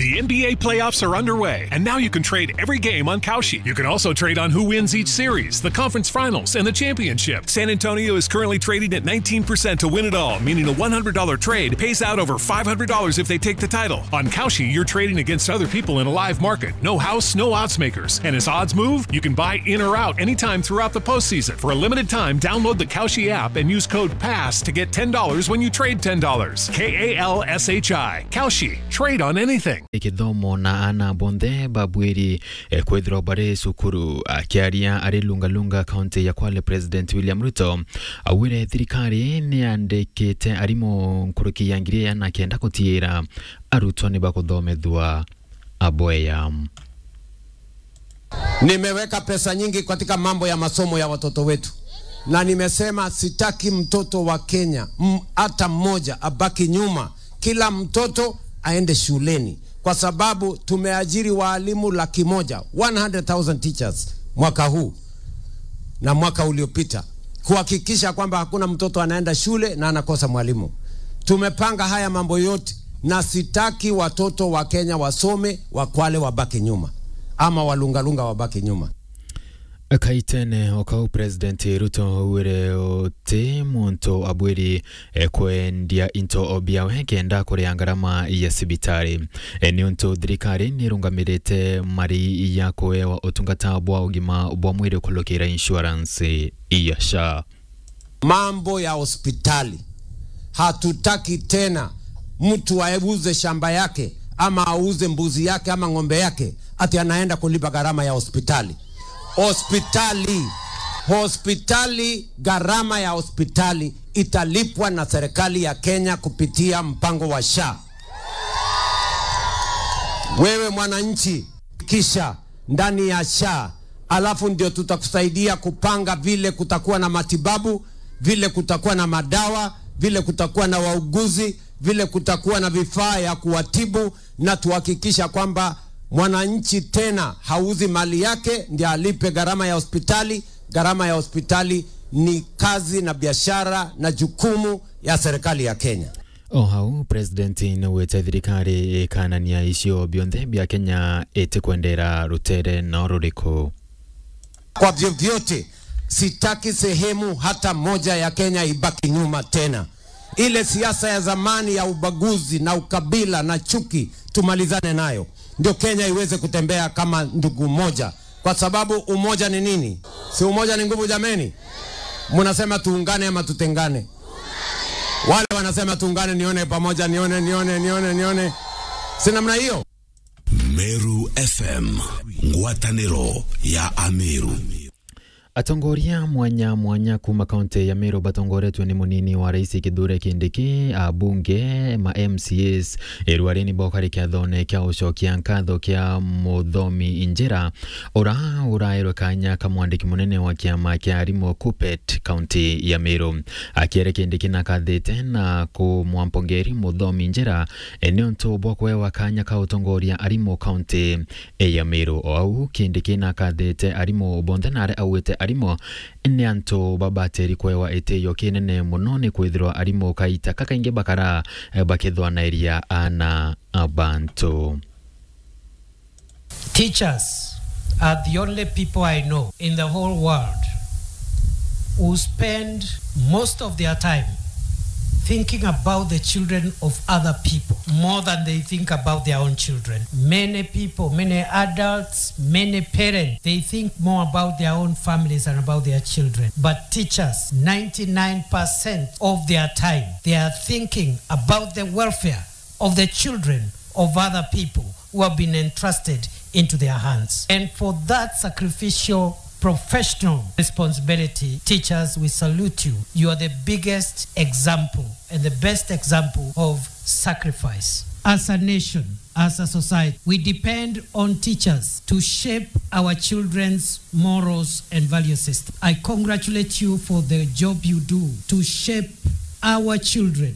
The NBA playoffs are underway, and now you can trade every game on Kalshi. You can also trade on who wins each series, the conference finals, and the championship. San Antonio is currently trading at 19% to win it all, meaning a $100 trade pays out over $500 if they take the title. On Kalshi, you're trading against other people in a live market. No house, no odds makers. And as odds move, you can buy in or out anytime throughout the postseason. For a limited time, download the Kalshi app and use code PASS to get $10 when you trade $10. K A L S H I. Kalshi. Trade on anything. githomo na ana bonthe babwiri eh, kwithirwa bari cukuru akiaria ari lungalunga kaunti ya kwale president william ruto awire thirikari ni andikite arimu nkuruki ya ngiri ana kenda gutiira arutwo ni bakuthomethua aboya Nimeweka pesa nyingi katika mambo ya masomo ya watoto wetu, na nimesema sitaki mtoto wa Kenya m- hata mmoja abaki nyuma. Kila mtoto aende shuleni, kwa sababu tumeajiri waalimu laki moja 100,000 teachers mwaka huu na mwaka uliopita kuhakikisha kwamba hakuna mtoto anaenda shule na anakosa mwalimu. Tumepanga haya mambo yote, na sitaki watoto wa Kenya wasome, Wakwale wabaki nyuma ama walungalunga wabaki nyuma. kaitene okau president ruto wire uti muntu abwiri eh, kwendia into obiawe kenda kuria ngarama ya cibitari eh, ni untu thirikari nirungamirite mari ya kuewa utungata bwa ugima bwa mwiri kulukira insurance ya sha mambo ya hospitali. Hatutaki tena mtu auze shamba yake ama auze mbuzi yake ama ng'ombe yake ati anaenda kulipa gharama ya hospitali. Hospitali, hospitali, gharama ya hospitali italipwa na serikali ya Kenya kupitia mpango wa SHA. Wewe mwananchi, kisha ndani ya SHA, alafu ndio tutakusaidia kupanga vile kutakuwa na matibabu, vile kutakuwa na madawa, vile kutakuwa na wauguzi, vile kutakuwa na vifaa ya kuwatibu, na tuhakikisha kwamba mwananchi tena hauzi mali yake ndio alipe gharama ya hospitali. Gharama ya hospitali ni kazi na biashara na jukumu ya serikali ya Kenya. o hau president nawite thirikari ikanania icio bionthe bia kenya iti kwendera rutere no ruriku Kwa vyovyote, sitaki sehemu hata moja ya Kenya ibaki nyuma tena. Ile siasa ya zamani ya ubaguzi na ukabila na chuki tumalizane nayo, ndio Kenya iweze kutembea kama ndugu moja, kwa sababu umoja ni nini? Si umoja ni nguvu jameni? Mnasema tuungane ama tutengane? Wale wanasema tuungane, nione pamoja, nione, nione, nione, nione, si namna hiyo? Meru FM ngwatanĩro ya Ameru atongoria mwanya mwanya kuma kaunti ya Meru batongoretwe ni munini wa rais Kithure Kindiki abunge ma MCAs irwarini bokari kia thone kia ucokia nkatho kia muthomi Injira ura urairwe kanya kamwandiki munene wa kiama kia arimũ KUPPET kaunti ya Meru akiere Kindiki na kathite na kumwampongeri muthomi Injira ni untu bwa kwewa kanya ka utongoria arimũ kaunti ya Meru o au Kindiki na kathite arimũ bonthe nare auite arimũ nĩ antũ babatĩri kwewa ĩtĩyo kĩnene mũno nĩ kwithirwa arimũ kaita kakaingĩ bakara eh, bakithwanairia ana abantu Teachers are the only people I know in the whole world who spend most of their time thinking about the children of other people more than they think about their own children. Many people, many adults, many parents, they think more about their own families and about their children. But teachers, 99% of their time, they are thinking about the welfare of the children of other people who have been entrusted into their hands. And for that sacrificial professional responsibility, teachers, we salute you. You are the biggest example and the best example of sacrifice. As a nation, as a society, we depend on teachers to shape our children's morals and value system. I congratulate you for the job you do to shape our children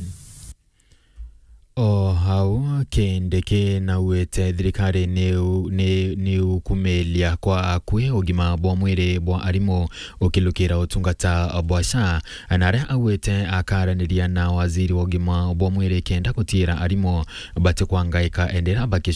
o hau kindiki nauite thirikari ni ukumilia kwa akui ugima bwa mwiri bwa arimu ukilukira utungata bwa sha na aria auite akaraniria na waziri wa ugima bwa mwiri kenda gutira arimu bati kwangaika endera baki